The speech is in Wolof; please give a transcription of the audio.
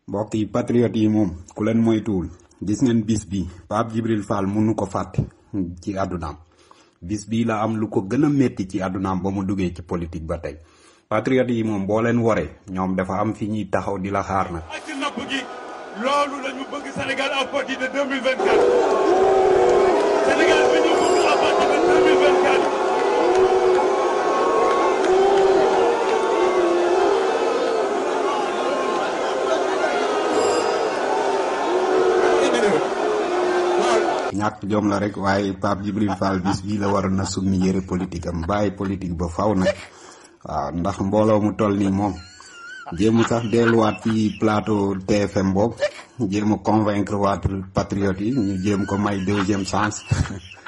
mbokk yi patriote yi moom ku leen moytuwul gis ngeen bis bi Pape Djibril Fall mënu ko fàtte ci àddunaam bis bii la am lu ko gën a métti ci àddunaam ba mu duggee ci politique ba tey patriote yi moom boo leen waree ñoom dafa am fi ñuy taxaw di la xaar nag. ak ci napp gi loolu la ñu bëgg Sénégal à partir de 2024 Sénégal bi ñu bëgg à partir de 2024 ñàkk jom la rek waaye Pape Djibril Fall bis bii la waroon na summi yëre politique am bàyyi politique ba faw nag waaw ndax mbooloo mu toll nii moom jéemu sax delluwaat ci plateau TFM boobu jéem a convaincre waat patriote yi ñu jéem ko may deuxième chance